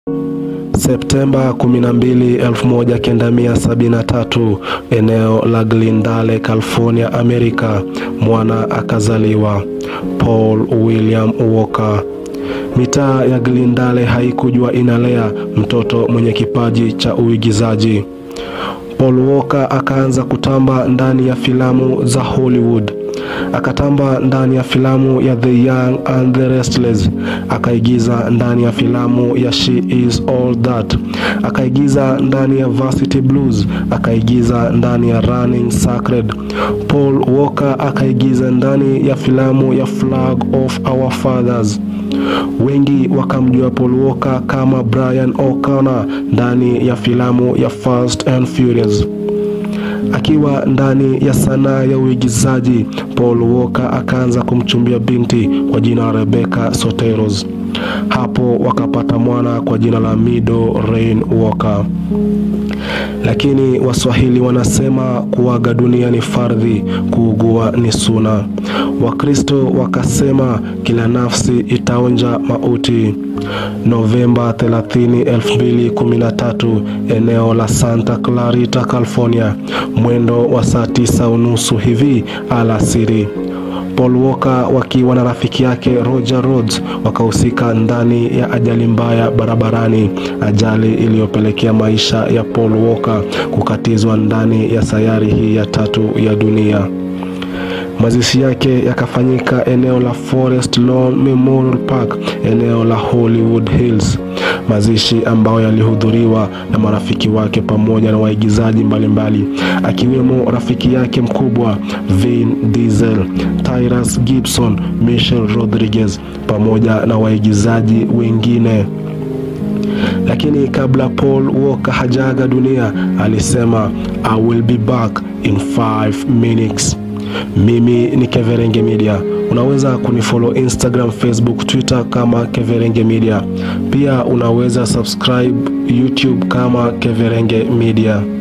Septemba 12, 1973, eneo la Glendale, California, Amerika, mwana akazaliwa, Paul William Walker. Mitaa ya Glendale haikujua inalea mtoto mwenye kipaji cha uigizaji. Paul Walker akaanza kutamba ndani ya filamu za Hollywood. Akatamba ndani ya filamu ya The Young and the Restless, akaigiza ndani ya filamu ya She Is All That, akaigiza ndani ya Varsity Blues, akaigiza ndani ya Running Sacred. Paul Walker akaigiza ndani ya filamu ya Flag of Our Fathers. Wengi wakamjua Paul Walker kama Brian O'Connor ndani ya filamu ya Fast and Furious. Akiwa ndani ya sanaa ya uigizaji, Paul Walker akaanza kumchumbia binti kwa jina la Rebecca Soteros. Hapo wakapata mwana kwa jina la Mido Rain Walker. Lakini Waswahili wanasema kuaga dunia ni fardhi, kuugua ni suna. Wakristo wakasema kila nafsi itaonja mauti. Novemba 30, 2013, eneo la Santa Clarita, California, mwendo wa saa tisa unusu hivi alasiri. Paul Walker wakiwa na rafiki yake Roger Rhodes wakahusika ndani ya ajali mbaya barabarani, ajali iliyopelekea maisha ya Paul Walker kukatizwa ndani ya sayari hii ya tatu ya dunia. Mazishi yake yakafanyika eneo la Forest Lawn Memorial Park, eneo la Hollywood Hills, mazishi ambayo yalihudhuriwa na marafiki wake pamoja na waigizaji mbalimbali akiwemo rafiki yake mkubwa Vin Diesel, Tyrus Gibson, Michelle Rodriguez pamoja na waigizaji wengine. Lakini kabla Paul Walker hajaga dunia, alisema I will be back in five minutes. Mimi ni Keverenge Media. Unaweza kunifollow Instagram, Facebook, Twitter kama Keverenge Media. Pia unaweza subscribe YouTube kama Keverenge Media.